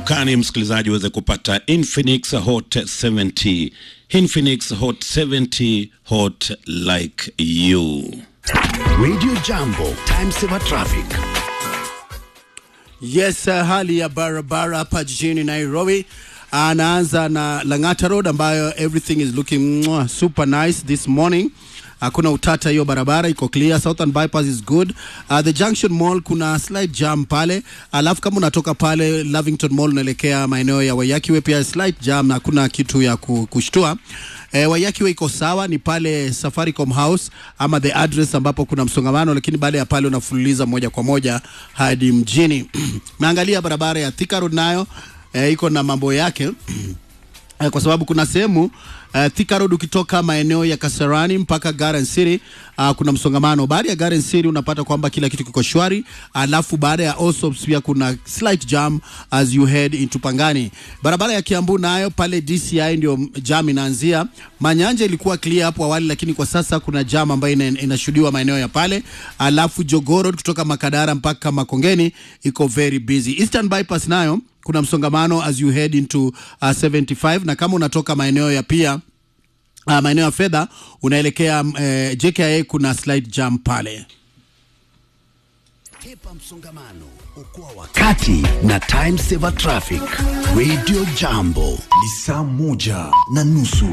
dukani, msikilizaji, uweze kupata Infinix Hot 70. Infinix Hot 70, hot like you. Radio Jambo, time saver traffic. Yes, uh, hali ya barabara hapa jijini Nairobi anaanza na Lang'ata Road ambayo everything is looking mwah, super nice this morning. Hakuna utata, hiyo barabara iko clear. Southern bypass is good. Uh, the Junction Mall kuna slight jam pale, alafu kama unatoka pale Lavington Mall unaelekea maeneo ya Wayakiwe pia slight jam, na hakuna kitu ya ku- kushtua. E, Wayakiwe iko sawa, ni pale Safaricom House ama the address ambapo kuna msongamano, lakini baada ya pale unafululiza moja kwa moja hadi mjini. Naangalia barabara ya Thika Road nayo e, iko na mambo yake Eh, kwa sababu kuna sehemu uh, Thika Road ukitoka maeneo ya Kasarani mpaka Garden City uh, kuna msongamano. Baada ya Garden City unapata kwamba kila kitu kiko shwari, alafu baada ya Osops pia kuna slight jam as you head into Pangani. Barabara ya Kiambu nayo pale DCI ndio jam inaanzia. Manyanja ilikuwa clear hapo awali, lakini kwa sasa kuna jam ambayo ina- inashuhudiwa maeneo ya pale, alafu Jogoo Road kutoka Makadara mpaka Makongeni iko very busy. Eastern Bypass nayo kuna msongamano as you head into uh, 75 na kama unatoka maeneo ya pia uh, maeneo ya fedha unaelekea uh, JKIA kuna slight jam pale. Kepa msongamano, okoa wakati na time saver traffic. Radio Jambo ni saa moja na nusu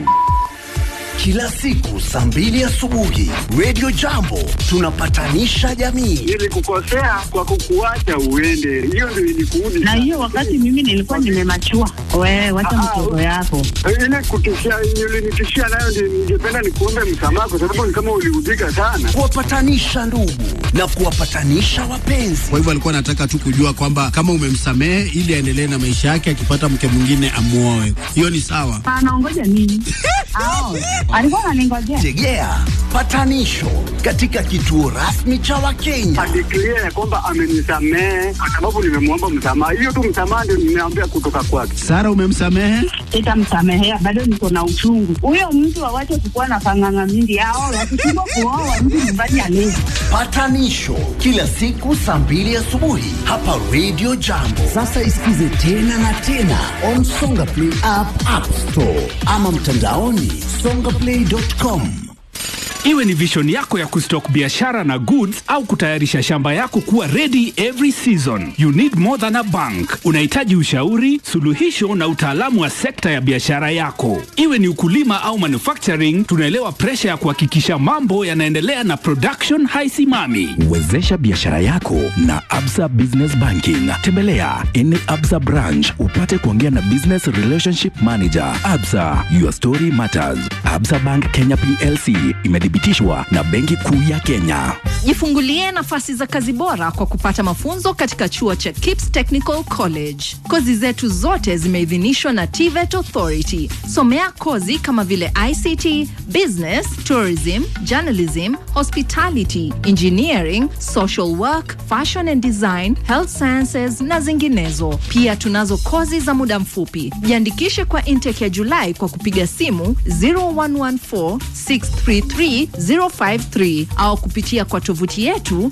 kila siku saa mbili asubuhi. Radio Jambo tunapatanisha jamii. Nilikukosea kwa kukuacha uende, hiyo ndio ilikuudi. na hiyo wakati mimi nilikuwa nimemachua. Wewe wacha mtoto yako. ile kutishia, ulinitishia nayo ndio ningependa nikuombe msamaha, kwa sababu ni kama uliudhika sana. Kuwapatanisha ndugu na kuwapatanisha wapenzi. Kwa hivyo alikuwa anataka tu kujua kwamba kama umemsamehe ili aendelee na maisha yake, akipata mke mwingine amuoe. Hiyo ni sawa. Anaongoja nini? Ao, alikuwa ananingojea. Tegea patanisho katika kituo rasmi cha Wakenya. Adeklia ya kwamba amenisamehe kwa sababu nimemwomba msamaha. Hiyo tu msamaha ndio nimeambia kutoka kwake. Sara, umemsamehe? Sitamsamehea, bado niko na uchungu. Huyo mtu awache kukuwa na panganga mingi. Ao, wakishindwa kuoa mtu nyumbani alezi. Patanisho kila siku saa mbili asubuhi hapa Radio Jambo. Sasa isikize tena na tena on Songa Play app, App Store ama mtandaoni songaplay.com. Iwe ni vision yako ya kustock biashara na goods au kutayarisha shamba yako kuwa ready every season. You need more than a bank. Unahitaji ushauri, suluhisho na utaalamu wa sekta ya biashara yako. Iwe ni ukulima au manufacturing, tunaelewa presha ya kuhakikisha mambo yanaendelea na production haisimami. Wezesha biashara yako na Absa Business Banking. Tembelea any Absa branch upate kuongea na Business Relationship Manager. Absa, your story matters. Absa Bank Kenya PLC imethibitishwa na Benki Kuu ya Kenya. Jifungulie nafasi za kazi bora kwa kupata mafunzo katika chuo cha KIPS Technical College. Kozi zetu zote zimeidhinishwa na TVET Authority. Somea kozi kama vile ICT, Business, Tourism, Journalism, Hospitality, Engineering, Social Work, Fashion and Design, Health Sciences na zinginezo. Pia tunazo kozi za muda mfupi. Jiandikishe kwa intake ya Julai kwa kupiga simu 0114 633 053 au kupitia kwa tovuti yetu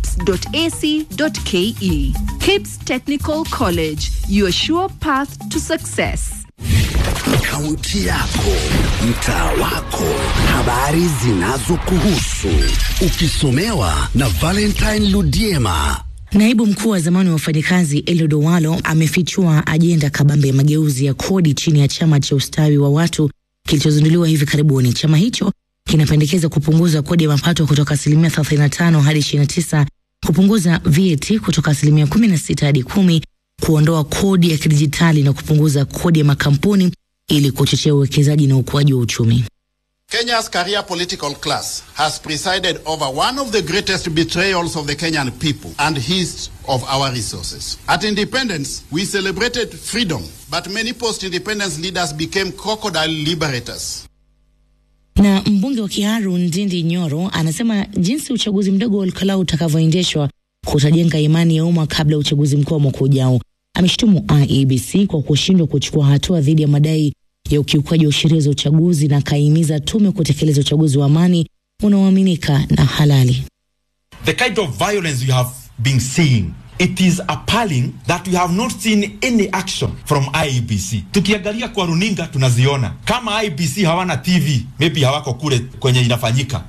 kips.ac.ke. Kips Technical College, your sure path to success. Kaunti yako, mtaa wako, habari zinazokuhusu, ukisomewa na Valentine Ludiema. Naibu mkuu wa zamani wa wafanyikazi Eliud Owalo amefichua ajenda kabambe ya mageuzi ya kodi chini ya chama cha ustawi wa watu kilichozinduliwa hivi karibuni. Chama hicho kinapendekeza kupunguza kodi ya mapato kutoka asilimia 35 hadi 29, kupunguza VAT kutoka asilimia 16 hadi kumi, kuondoa kodi ya kidijitali na kupunguza kodi ya makampuni ili kuchochea uwekezaji na ukuaji wa uchumi. Kenya's career political class has presided over one of the greatest betrayals of the Kenyan people and his of our resources. At independence, we celebrated freedom, but many post-independence leaders became crocodile liberators. Na mbunge wa Kiharu Ndindi Nyoro anasema jinsi uchaguzi mdogo wa Olkalau utakavyoendeshwa kutajenga imani ya umma kabla ya uchaguzi mkuu wa mwaka ujao. Ameshutumu IEBC kwa kushindwa kuchukua hatua dhidi ya madai ya ukiukaji wa sheria za uchaguzi na akaihimiza tume kutekeleza uchaguzi wa amani unaoaminika na halali. The kind of violence you have been seeing it is appalling that we have not seen any action from IEBC. Tukiangalia kwa runinga tunaziona kama IEBC hawana TV, maybe hawako kule kwenye inafanyika.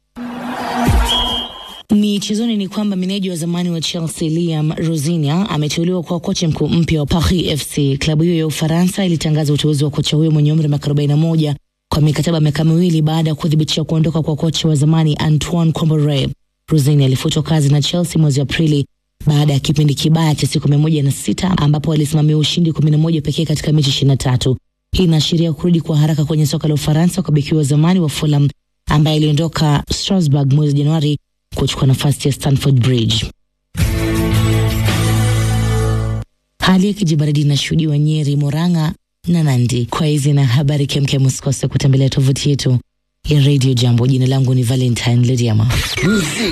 Michezoni ni kwamba meneja wa zamani wa Chelsea Liam Rosinia ameteuliwa kuwa kocha mkuu mpya wa Paris FC. Klabu hiyo ya Ufaransa ilitangaza uteuzi wa kocha huyo mwenye umri wa miaka 41 kwa mikataba miaka miwili baada ya kuthibitisha kuondoka kwa kocha wa zamani Antoine Kombore. Rosinia alifutwa kazi na Chelsea mwezi Aprili baada ya kipindi kibaya cha siku mia moja na sita ambapo alisimamia ushindi kumi na moja pekee katika mechi ishirini na tatu. Hii inaashiria kurudi kwa haraka kwenye soka la Ufaransa kwa beki wa zamani wa Fulham ambaye aliondoka Strasbourg mwezi Januari kuchukua nafasi ya Stamford Bridge. Hali ya kijibaridi inashuhudiwa Nyeri, Murang'a na Nandi. Kwa hizi na habari kemkem, usikose kutembelea tovuti yetu ya Radio Jambo. Jina langu ni Valentine Lediama.